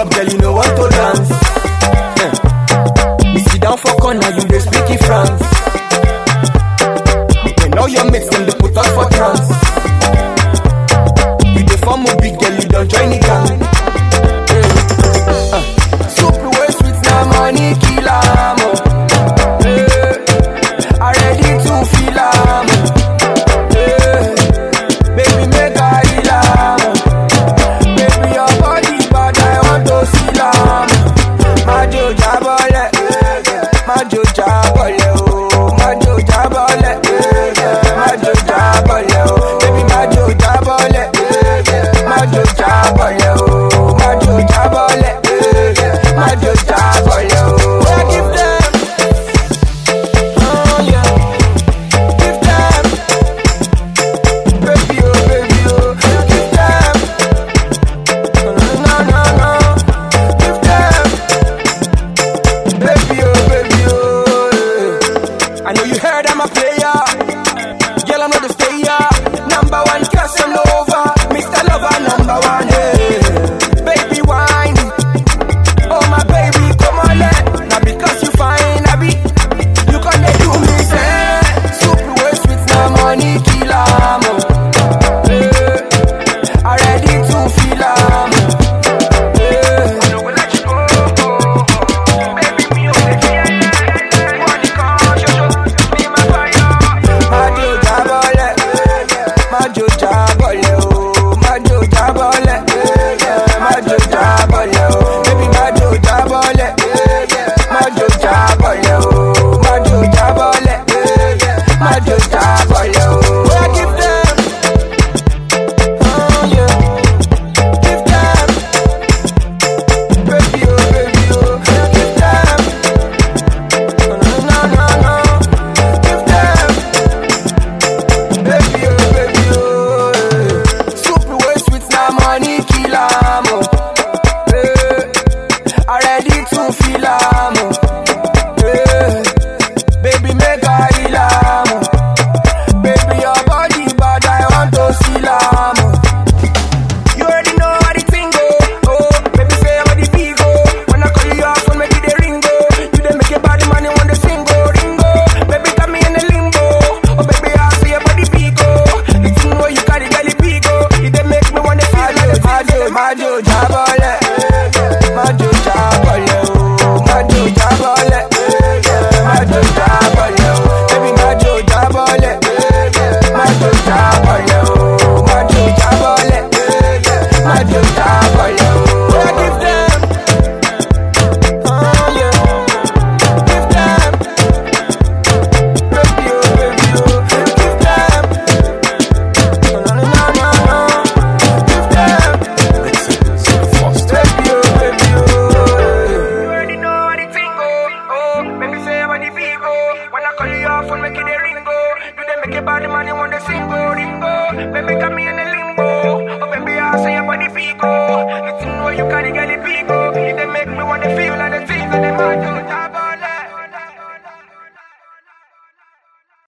up, girl, you know want to dance. Eh. You sit down for corner, you dey speak in France. When all your mates them they put us for trance. You dey form a big girl, you don't join the gang. Eh. Uh. Soup way sweet na money kill am. oh. Eh. I ready to feel am. oh. Eh. Baby make I heal am. oh. Baby, your body bad, I want to see lam. Majo jabole, majo jabole, oh, majo jabole, majo jabole, oh, baby, majo jabole, majo jabole, oh, majo jabole, majo jabole, oh. Yeah, give them, oh yeah, give them, baby, oh, baby, oh, give them. No, no, no, give them, baby, oh, baby, oh. eh. I know you heard I'm a player, girl, I'm not a stayer. Number one, cause I'm over, Mr. Lover, number one, hey. Baby, wine, oh my baby, come on, let. Now because you fine, I be, you can do me, say, super way sweet, now money, kill 'em, oh. Eh, I ready to feel 'em, Majo jabole, majo jabole, oh, majo jabole, majo jabole, oh, baby majo jabole, majo jabole, oh, majo jabole, majo jabole, oh. Yeah, give them, oh yeah, give them, baby oh baby oh, give them, no no no no, give them. Baby, oh, baby, oh, eh. Super way sweet, now money kill 'em, oh. Eh, I ready to feel 'em, oh. Eh, baby, make I heal 'em, oh. Baby, your body bad, I want to see 'em, oh. You already know how the thing go. Oh, baby, say how the beat go. When I call you off, when make it the ring go. You dey make your body money when the sing go, ringo. Baby, got me in the limbo. Oh, baby, I see your body beat go. The thing where you carry, girl, it beat go. It dey make me wanna feel like Majo, Majo, Jabole. Majo, Jabole, oh, Majo, Jabole. Majo, Jabole, oh, baby, Majo, Jabole. Majo, Jabole, oh, Majo, Jabole. Majo, Jabole, oh. Yeah, give them. Oh, yeah. Give them. Baby, oh, baby, oh. Give them. No, no, no, no, no. Give them. Baby, oh, baby, oh. You already know how the thing go. Oh, baby, say how the beat go. When I call you off, when make it a ring go. You dey make your body money when they sing go, ring go. Baby, got me in the limbo.